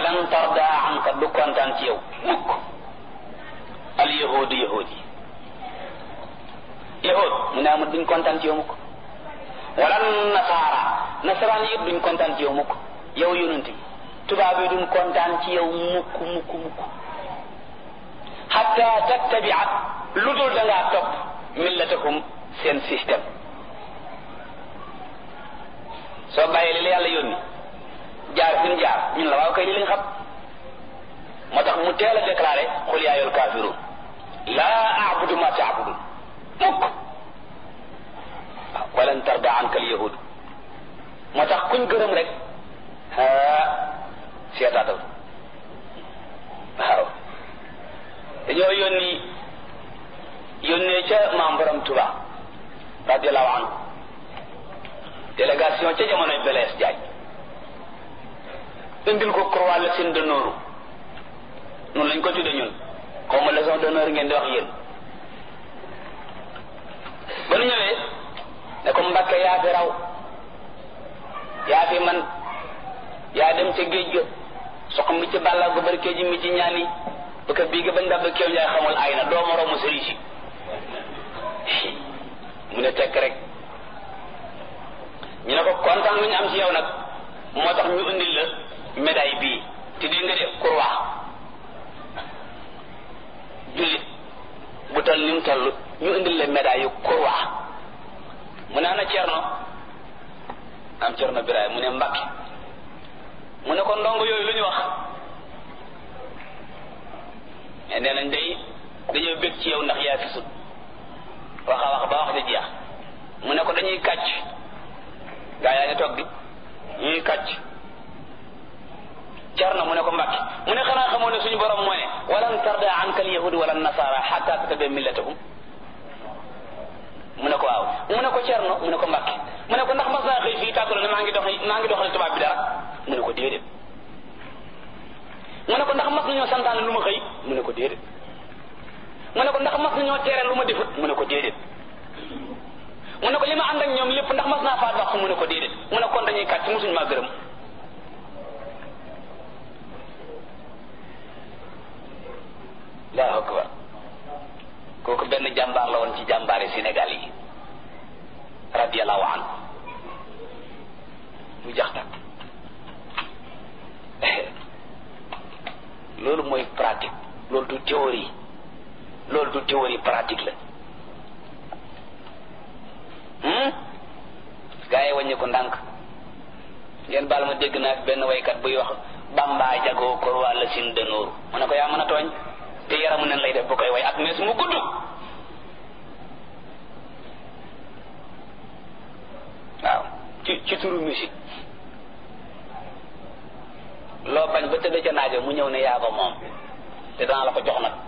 walan tarda anka du kontaan ci yow mukk al yahudu yahudi yahud mu ne amul duñ kontaan ci yow mukk walan nasaara nasaraan yëpp duñ kontaan ci yow mukk yow yonent bi tubaab yi duñ kontaan ci yow mukk mukk mukk xatta tattabia lu dul da ngaa topp millatahum seen système soo bàyyee li la yàlla yónni jaar fi ñu jaar ñun la waaw kay li lañ xam moo tax mu teel a déclaré xul yaa ayyuhal kaafiruun laa abudu ma taabudun mukk waaw walan tarda anka al yahud moo tax kuñ gërëm rek aa seetaatal waaw dañoo yónni yónnee ca maam borom Tuba radiallahu anhu délégation ca jamonoy Blaise Diagne indil ko croix la seen d'honneur noonu lañ ko tudde ñun xaw ma leçon d'honneur ngeen di wax yéen ba nu ñëwee ne ko Mbàkke yaa fi raw yaa fi man yaa dem ca géej ga sox mi ci bàlla gu bari kéji mi ci ñaani ba ka bii ga bañ dab kéew njaay xamul ay na doo moroomu sëriñ si mu ne tekk rek ñu ne ko kontaan lu ñu am ci yow nag moo tax ñu indil la médaille bii te di nga def croix jullit bu toll ni mu toll ñu indil la médaille yu croix mu ne ana cerno am cerno biraay mu ne mbakki mu ne ko ndongo yooyu lu ñu wax mais nee nañ day dañoo bég ci yow ndax yaa fi sut wax a wax ba wax di jeex mu ne ko dañuy kàcc gaa yaa ngi toog di ñuy kàcc Cerno mu ne ko Mbàkke mu ne xanaa xamoo ne suñu borom moo ne walan tarda anka al yahud wala nasara xatta tattabi millatahum mu ne ko waaw mu ne ko Cerno mu ne ko Mbàkke mu ne ko ndax mas naa xëy fii tàggalo ne maa ngi dox maa ngi doxale tubaab bi dara mu ne ko déedéet mu ne ko ndax mas nañoo santaane lu ma xëy mu ne ko déedéet mu ne ko ndax mas nañoo tere lu ma defut mu ne ko déedéet mu ne ko li ma ànd ak ñoom lépp ndax mas naa faat wax mu ne ko déedéet mu ne kon dañuy kàcc musuñ maa gërëm allahu akbar kooku benn jàmbaar la woon ci jàmbaari Sénégal yi radiallahu anhu mu jax tak loolu mooy pratique loolu du théorie loolu du théorie pratique la gaa yi wàññi ko ndànk ngeen baal ma dégg naa benn waykat buy wax bamba jagoo kor wàlla sin dënóoru mu ne ko yaa mën a tooñ te yaramu nen lay def bu koy way ak mees mu gudd waaw ci ci turu musique loo bañ ba tëdd ca naajo mu ñëw ne yaa ko moom te danaa la ko jox nag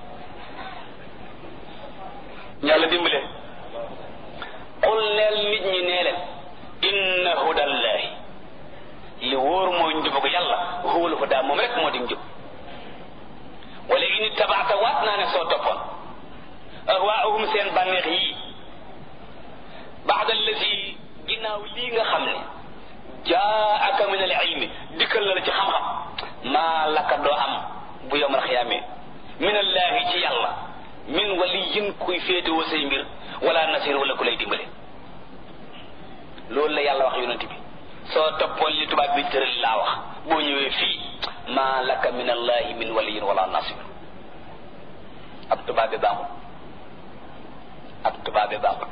yàlla dimbale qul neel nit ñi nee leen inna hudallahi li wóor mooy njubug yàlla huwal huda moom rek moo di njub wala in ittabaata waat naa ne soo toppoon ahwaahum seen bànneex yii baada allazi ginnaaw lii nga xam ne jaaka min al ilmi dikkal la ci xam-xam maa laka doo am bu yowmal xiyaamee min allahi ci yàlla min waliyin kuy féetewoo say mbir wala nasir wala ku lay dimbale loolu la yàlla wax yonent bi soo toppoon li tubaab bi tëral laa wax boo ñëwee fii maa laka min allahi min waliyin wala nasir ab tubaab bi baaxul ab tubaab bi baaxul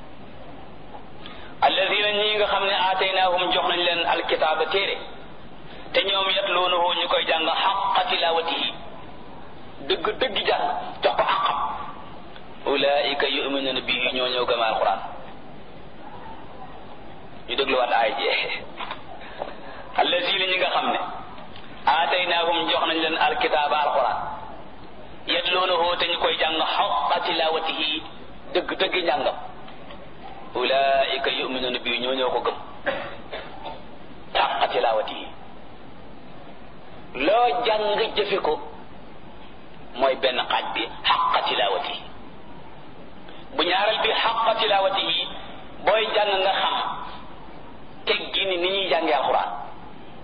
alladina ñi nga xam ne aataynaahum jox nañ leen alkitaaba téere te ñoom yatluunahu ñu koy jàng xaqa tilawatihi dëgg dëgg jàng jox ko àqam ulaika yuminuna bihi ñoo ñëw gëm alquran ñu dégluwaat aay jee alladina ñi nga xam ne aataynaahum jox nañ leen alkitaaba alquran yatluunahu te ñu koy jàng xaqa tilawatihi dëgg dëgg njàngam ulaika yuminuna bi ñoo ñoo ko gëm xaqa tilawatihi loo jàng jëfe ko mooy benn xaaj bi xaqa tilawatihi bu ñaareel bi xaqa tilawatihi booy jàng nga xam teggi ni ni ñuy jàngee alxuraan